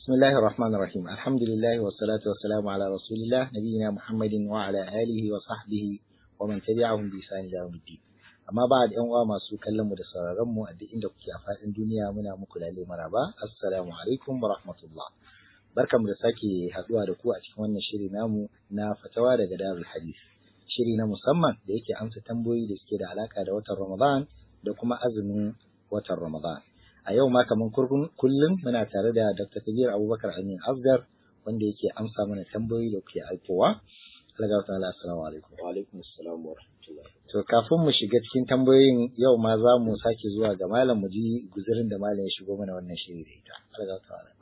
بسم الله الرحمن الرحيم الحمد لله والصلاة والسلام على رسول الله نبينا محمد وعلى آله وصحبه ومن تبعهم بإحسان إلى يوم الدين amma ba da uwa masu kallon mu da sauraron mu a duk inda kuke a faɗin duniya muna muku lalle maraba assalamu alaikum wa rahmatullah barkamu da sake haɗuwa da ku a cikin wannan shiri namu na fatawa daga darul hadith shiri na musamman da yake amsa tambayoyi da suke da alaka da watan ramadan da kuma azumin watan ramadan a yau ma kamar kullum muna tare da dr kabir abubakar amin asgar wanda yake amsa mana tambayoyi da kuke aikowa Allah ta'ala assalamu alaikum wa alaikum assalam wa rahmatullahi To kafin mu shiga cikin tambayoyin yau ma za mu sake zuwa ga malam mu ji guzurin da malam ya shigo mana wannan shiri da ita. Allah ta ala.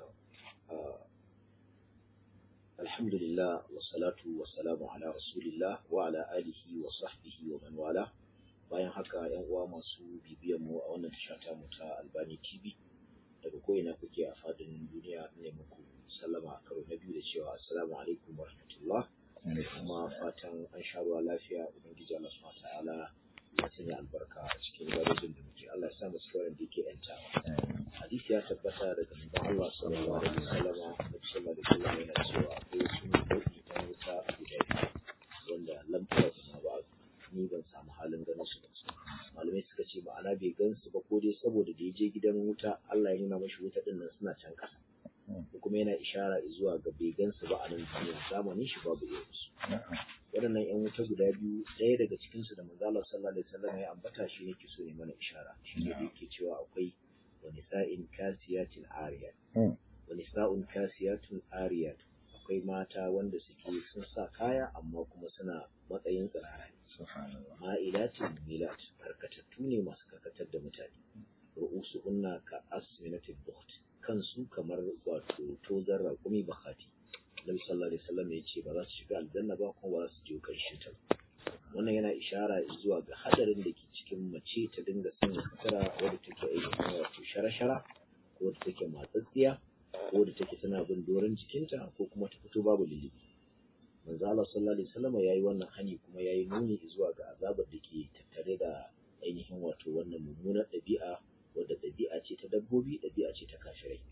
Alhamdulillah wa salatu wa salamu ala rasulillah wa ala alihi wa sahbihi wa man wala. Bayan haka yan uwa masu bibiyan mu a wannan tasha ta mu ta Albani TV daga ko'ina kuke a fadin duniya ne muku sallama a karo na biyu da cewa assalamu alaikum wa rahmatullah. kuma fatan an sha ruwa lafiya ubangiji Allah subhanahu ta'ala ya sanya albarka a cikin gadojin da muke Allah ya sa mu cikin wanda yake yantawa hadisi ya tabbata daga manzon Allah sallallahu alaihi wasallam da sallallahu alaihi wasallam yana cewa akwai wasu nau'i ta wuta guda biyu wanda lam tara ma ba ni ban samu halin ganin su ba malamai suka ce ma'ana bai gan su ba ko dai saboda da ya je gidan wuta Allah ya nuna mashi wuta din nan suna can ƙasa kuma yana ishara zuwa ga bai gansu ba a nan duniya zamanin shi babu irinsu waɗannan yan wuta guda biyu ɗaya daga cikin su da manzo Allah sallallahu alaihi wasallam ya ambata shi yake so ne mana ishara shi ne yake cewa akwai wa nisa'in kasiyatin ariyat wa nisa'un kasiyatun ariyat akwai mata wanda suke sun sa kaya amma kuma suna matsayin tsirara ne ma'ilatin milat karkatattu ne masu karkatar da mutane ru'usu unna ka asminatil bukht kansu kamar wato tozar raƙumi bakati Nabi sallallahu alaihi wasallam ya ce ba za su shiga aljanna ba kuma ba za su je karshen ta wannan yana ishara zuwa ga hadarin da ke cikin mace ta dinga sanya sutura wadda take ainihin wato shara-shara ko wadda take matsatsiya ko wadda take tana bin doron jikinta ko kuma ta fito babu lilibi manzo Allah sallallahu alaihi wasallam yayi wannan hani kuma yayi nuni zuwa ga azabar da ke tattare da ainihin wato wannan mummunar ɗabi'a wadda ɗabi'a ce ta dabbobi ɗabi'a ce ta kafirai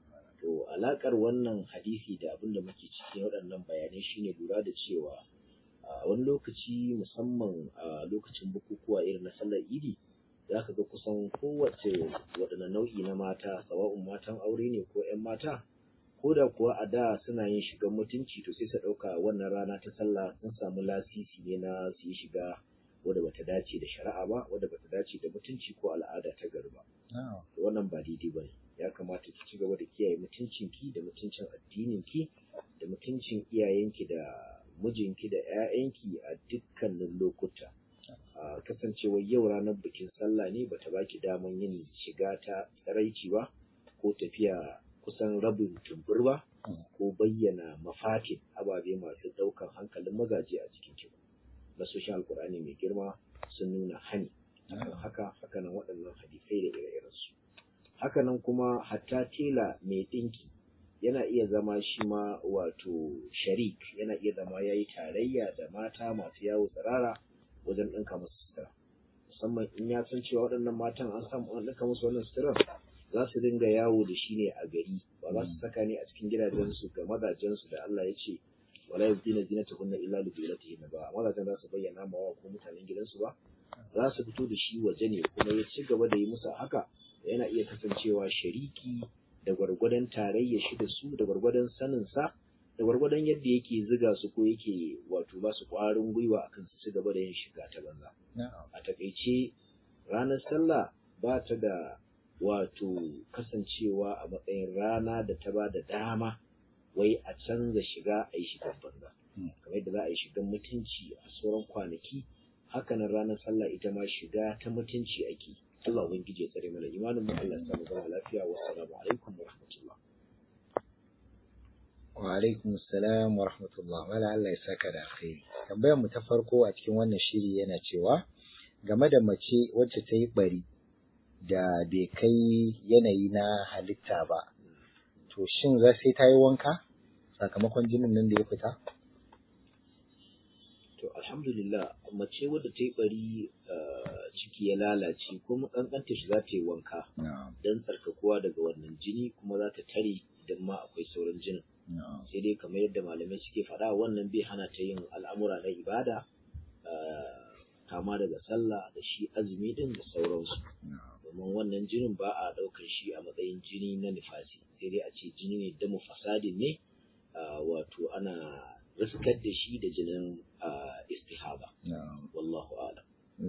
to alaƙar wannan hadisi da abin da muke cikin waɗannan bayanai shine lura da cewa a wani lokaci musamman a lokacin bukukuwa irin na sallar idi za ka ga kusan kowace waɗanne nau'i na mata sawa'un matan aure ne ko 'yan mata ko da kuwa a da suna yin shigan mutunci to sai su ɗauka wannan rana ta sallah sun samu lasisi ne na su yi shiga wadda bata dace da shari'a ba wadda bata dace da mutunci ko al'ada ta gari ba wannan ba daidai ba ne ya kamata ki ci gaba da kiyaye mutuncinki da mutuncin addininki da mutuncin iyayenki da mijinki da 'ya'yanki a dukkanin lokuta a kasancewar yau ranar bikin sallah ne bata baki daman yin shiga ta tsaraici ba ko tafiya kusan rabin tumbur ba ko bayyana mafatin ababe masu ɗaukan hankalin mazaje a cikin ki nasoshin alkur'ani mai girma sun nuna hani haka hakanan waɗannan hadisai da ire-irensu hakanan kuma hatta tela mai ɗinki yana iya zama shi ma wato sharik yana iya zama ya yi tarayya da mata masu yawo tsirara wajen ɗinka musu sutura musamman in ya san cewa waɗannan matan an samu an ɗinka musu wannan suturar za su dinga yawo da shi ne a gari ba za su saka ne a cikin gidajensu ga mazajensu da Allah ya ce wala yubdina zinatahunna illa li bu'ulatihinna ba mazajen za su bayyana ma wa ko mutanen gidansu ba za su fito da shi waje ne kuma ya ci gaba da yi musu haka yana iya kasancewa shariki da gwargwadon tarayya shi da su da gwargwadon sanin sa da gwargwadon yadda yake ziga su ko yake wato ba su ƙwarin gwiwa akan su ci gaba da yin shiga ta banza a takaice ranar sallah ba ta da wato kasancewa a matsayin rana da ta ba da dama wai a canza shiga a yi shigan banza kamar yadda za a yi shigan mutunci a sauran kwanaki hakanan ranar sallah ita ma shiga ta mutunci ake Allah ubangiji ya tsare mana imanin mu Allah ya samu zama lafiya wa assalamu alaikum wa rahmatullah wa alaikum assalam wa rahmatullah wala Allah ya saka da alkhairi tambayar mu ta farko a cikin wannan shiri yana cewa game da mace wacce ta yi bari da bai kai yanayi na halitta ba to shin za sai ta yi wanka sakamakon jinin nan da ya fita to alhamdulillah mace wadda ta yi bari ciki ya lalace kuma kankanta shi za ta yi wanka don tsarkakuwa daga wannan jini kuma za ta tare idan ma akwai sauran jinin sai dai kamar yadda malamai suke faɗa wannan bai hana ta yin al'amura na ibada kama daga sallah da shi azumi din da sauransu domin wannan jinin ba a ɗaukar shi a matsayin jini na nifasi sai dai a ce jini ne damu fasadin ne wato ana riskar da shi da jinin istihaba wallahu alam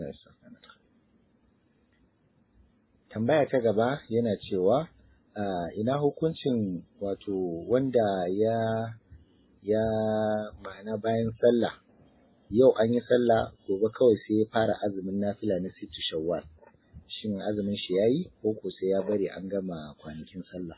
tambaya ta gaba yana cewa ina hukuncin wato wanda ya ya ma'ana bayan sallah yau an yi sallah gobe kawai sai ya fara azumin nafila na sittu shawwal shin azumin shi yayi ko ko sai ya bari an gama kwanakin sallah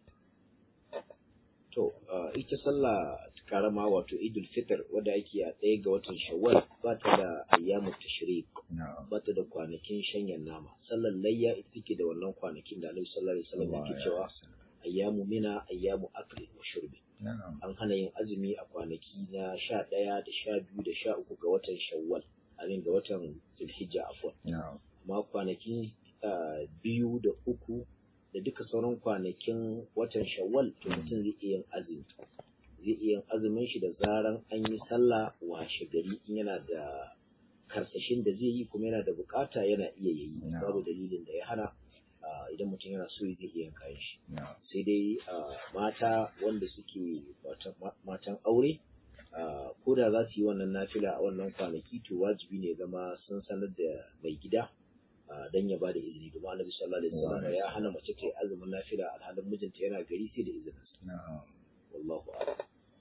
to ita sallah karama wato idul fitr wadda ake a ɗaya ga watan shawwal ba ta da ayyamu tashrik ba ta da kwanakin shanyan nama sallar layya ita take da wannan kwanakin da Annabi sallallahu alaihi wasallam yake cewa ayyamu mina ayyamu akli wa shurbi an hana yin azumi a kwanaki na sha ɗaya da sha biyu da sha uku ga watan shawwal amin ga watan zulhijja afwan amma kwanaki biyu da uku da duka sauran kwanakin watan shawwal to mutum zai iya yin azumi zai iya yin azumin shi da zaran an yi sallah washe gari in yana da karsashin da zai yi kuma yana da bukata yana iya yi babu dalilin da ya hana idan mutum yana so zai iya yin kayan shi sai dai mata wanda suke matan aure ko da za su yi wannan nafila a wannan kwanaki to wajibi ne zama sun sanar da mai gida dan ya bada izini domin annabi sallallahu alaihi wasallam ya hana mace ta yi azumin nafila alhalin mijinta yana gari sai da izinin sa wallahu a'lam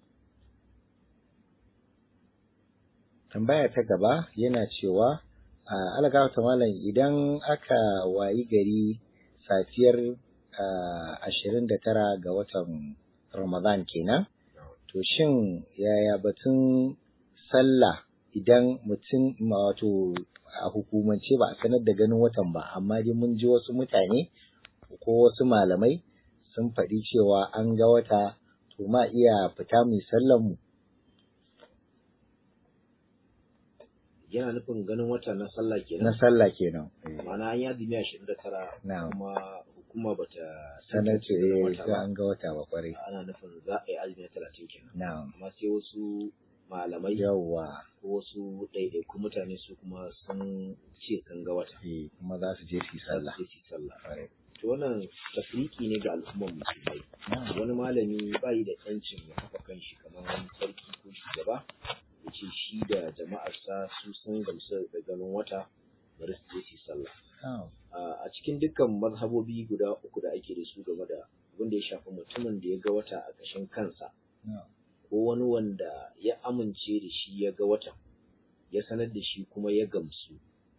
tambaya ta gaba yana cewa algawa ta malam idan aka wayi gari safiyar ashirin da tara ga watan ramadan kenan to shin yaya batun sallah idan mutum wato a hukumance ba a sanar da ganin watan ba amma dai mun ji wasu mutane ko wasu malamai sun faɗi cewa an ga wata to ma iya fita mai sallan mu yana nufin ganin wata na sallah kenan na sallah kenan ma'ana an yi azumi ashirin da tara kuma hukuma bata sanar ce sai an ga wata ba kwarai ana nufin za a yi azumi na talatin kenan na'am amma sai wasu malamai yawwa ko wasu ɗaiɗaiku mutane su kuma sun ce sun ga wata eh kuma za su je su yi sallah su je su yi sallah to wannan tafriki ne ga al'ummar musulmai wani malami bai da yancin ya kafa kanshi kamar wani sarki ko shugaba ya ce shi da jama'arsa su sun gamsu da ganin wata bari su je su yi sallah a cikin dukkan mazhabobi guda uku da ake da su game da abin da ya shafi mutumin da ya ga wata a ƙashin kansa ko wani wanda ya amince da shi ya ga watan ya sanar da shi kuma ya gamsu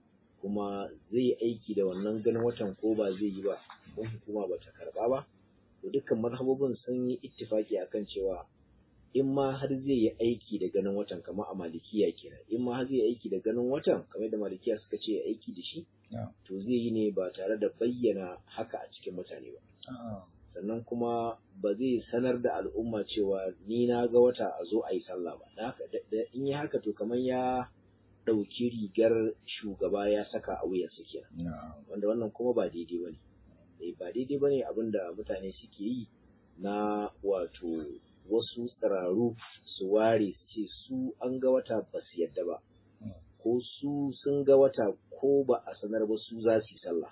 kuma zai yi aiki da wannan ganin watan ko ba zai yi ba ko hukuma ba ta karba ba to dukkan mazhabobin sun yi ittifaki akan cewa in ma har zai yi aiki da ganin watan kamar a malikiya kenan in ma har zai yi aiki da ganin watan kamar da malikiya suka ce ya aiki da shi to zai yi ne ba tare da bayyana haka a cikin mutane ba sannan kuma ba zai sanar da al'umma cewa ni na ga wata a zo a yi sallah ba in yi haka to kamar ya ɗauki rigar shugaba ya saka a wuyansa kenan wanda wannan kuma ba daidai ba ne ba daidai ba ne abin da mutane suke yi na wato wasu tsiraru su ware su ce su an ga wata ba su yadda ba ko su sun ga wata ko ba a sanar ba su za su yi sallah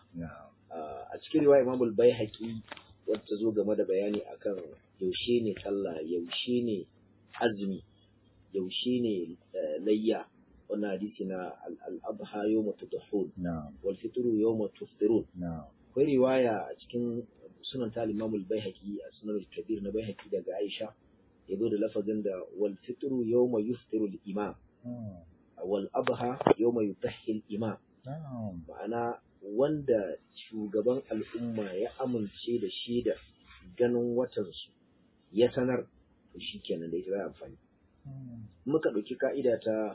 a cikin riwaya imamul bai haƙi wadda zo game da bayani akan yaushe ne sallah yaushe ne azumi yaushe ne layya wannan hadisi na al-adha yawma tudhun wal fitru yawma tufṭirun akwai riwaya a cikin sunan ta Imam al-Baihaqi a sunan al-Kabir na Baihaqi daga Aisha yazo da lafazin da wal fitru yawma yufṭiru al-imam wal adha yawma yutahhi al-imam ma'ana wanda shugaban al'umma ya amince da shi da ganin watansu ya sanar to shi kenan da ita za amfani. Muka ɗauki ka'ida ta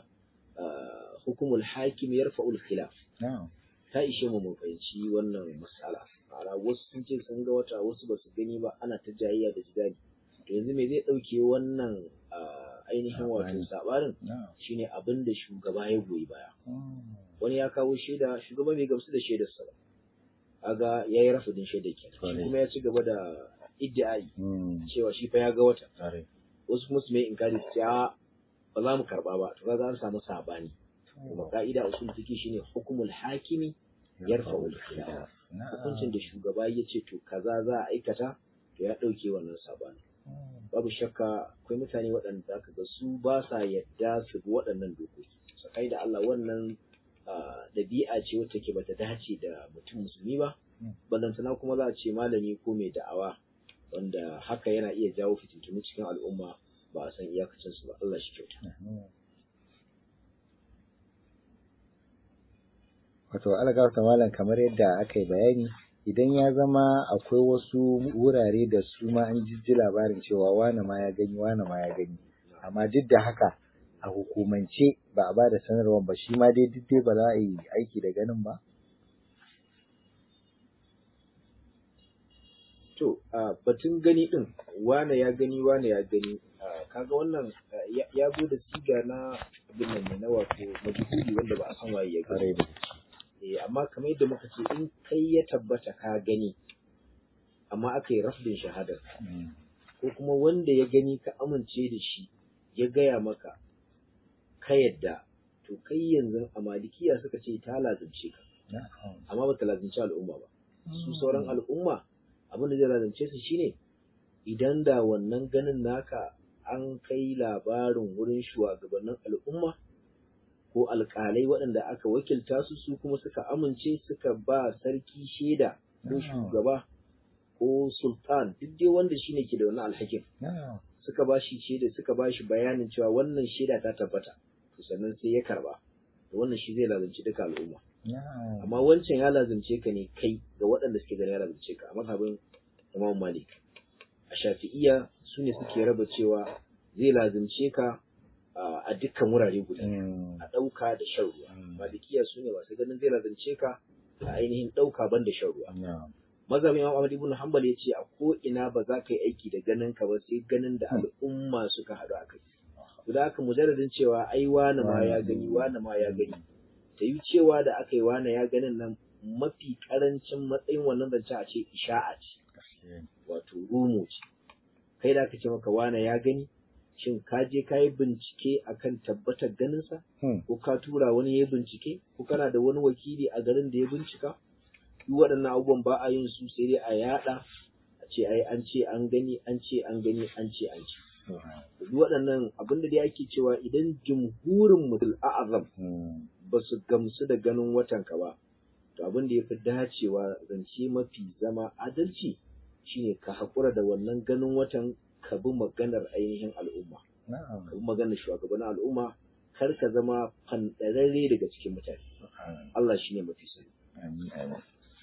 hukumul hakim ya rafa'ul khilaf. Ta ishe mu mun fahimci wannan mas'ala. Ma'ana wasu sun ce sun ga wata wasu ba su gani ba ana ta jayayya da jidali. To yanzu me zai ɗauke wannan ainihin wato sabarin shine abin da shugaba ya goyi baya. wani ya kawo shaida shugaba bai gamsu da shaidarsa ba kaga yayi rafudin shaida kenan kuma ya ci gaba da iddi'ai Mm. cewa shi fa ya ga wata Ƙwarai. wasu kuma su mai inkari su ce a ba za mu karba ba to kaga an samu sabani kuma ka'ida usul fiqi shine hukumul hakimi yarfa'ul khilaf Na'am. hukuncin da shugaba ya ce to kaza za a aikata to ya ɗauke wannan sabani Mm. babu shakka akwai mutane waɗanda aka ga su ba sa yadda su bi waɗannan dokoki sakai da Allah wannan ah, ɗabi'a ce wacce ke bata dace da mutum musulmi ba Mm. ballantana kuma za a ce malami ko mai da'awa wanda haka yana iya jawo fitintunu cikin al'umma ba a san iyakacin su ba Allah shi kyauta Mhm. Wato algafta malam kamar yadda aka yi bayani idan ya zama akwai wasu wurare da su ma an jijji labarin cewa wane ma ya gani wane ma ya gani amma duk da haka a hukumance ba a ba da sanarwar ba shi ma dai duk dai ba za a yi aiki da ganin ba to a batun gani din wane ya gani wane ya gani ah, kaga wannan ah, ya- ya zo da siga na abin nan ne na wato majhuli wanda ba a san waye ya gani kare da eh amma kamar yadda muka ce in kai ya tabbata ka gani amma aka yi rafdin shahadar Mm. ko kuma wanda ya gani ka amince da shi ya gaya maka ka yadda to kai yanzu a malikiya suka ce ta lazimce ka Na'am. amma ba ta lazimci al'umma ba su sauran al'umma abin da zai lazimce su shine idan da wannan ganin naka an kai labarin wurin shugabannin al'umma ko alƙalai waɗanda aka wakilta su su kuma suka amince suka ba sarki shaida ko Na'am. shugaba ko sultan duk dai wanda shine ke da wannan alhakin Na'am. suka ba shi shaida suka ba shi bayanin cewa wannan shaida ta tabbata to sannan sai ya karba to wannan shi zai lazimci duka al'umma Na'am. amma wancan ya lazimce ka ne kai ga waɗanda suke ganin ya lazimce ka a mazhabin Imam Malik a Shafi'iyya su ne suke raba cewa zai lazimce ka a a dukkan wurare guda Mm. a ɗauka da shan ruwa Mm. Malikiya su ne masu ganin zai lazimce ka a ainihin ɗauka ban da shan ruwa Na'am. mazhabin Imam Ahmad ibn Hanbal ya ce a ko ina ba za ka yi aiki da ganin ka ba sai ganin da al'umma suka haɗu a kai to da haka mujarradin cewa ai wane ma ya gani wane ma ya gani ta yi cewa da aka yi wane ya ganin nan mafi karancin matsayin wannan zance a ce isha'a ce Gaskiya ne. wato rumo ce kai da aka ce maka wane ya gani shin ka je ka yi bincike akan tabbatar ganinsa Hmm. ko ka tura wani ya bincike ko kana da wani wakili a garin da ya bincika duk waɗannan abubuwan ba a yin su sai dai a yaɗa a ce ai an ce an gani an ce an gani an ce an ce duk waɗannan abin da dai ake cewa idan jumhurin mutul a'azam Mm. ba su gamsu da ganin watan ka ba to abin da ya fi dacewa zance mafi zama adalci shine ka haƙura da wannan ganin watan ka bi maganar ainihin al'umma Na'am. ka bi maganar shugabannin al'umma kar ka zama fanɗararre daga cikin mutane Allah shine mafi sani Amin, amin.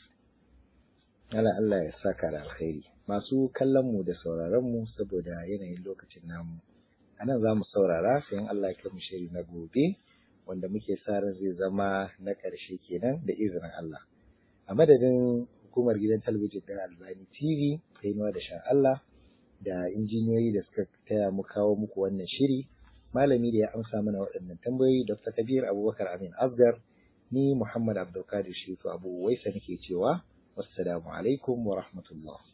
Allah Allah ya saka da alkhairi. Masu kallon mu da sauraron mu saboda yanayin lokacin namu. A nan za mu saurara sai in Allah ya kai mu shiri na gobe wanda muke sa ran zai zama na ƙarshe kenan da izinin Allah. A madadin hukumar gidan talabijin ɗin Albani TV, Kainuwa da Shan Allah, da injiniyoyi da suka taya mu kawo muku wannan shiri, malami da ya amsa mana waɗannan tambayoyi Dr. Kabir Abubakar Amin Asgar, ni Muhammad Abdulkadir Shifu Abu Waisa nake cewa wassalamu alaikum wa rahmatullah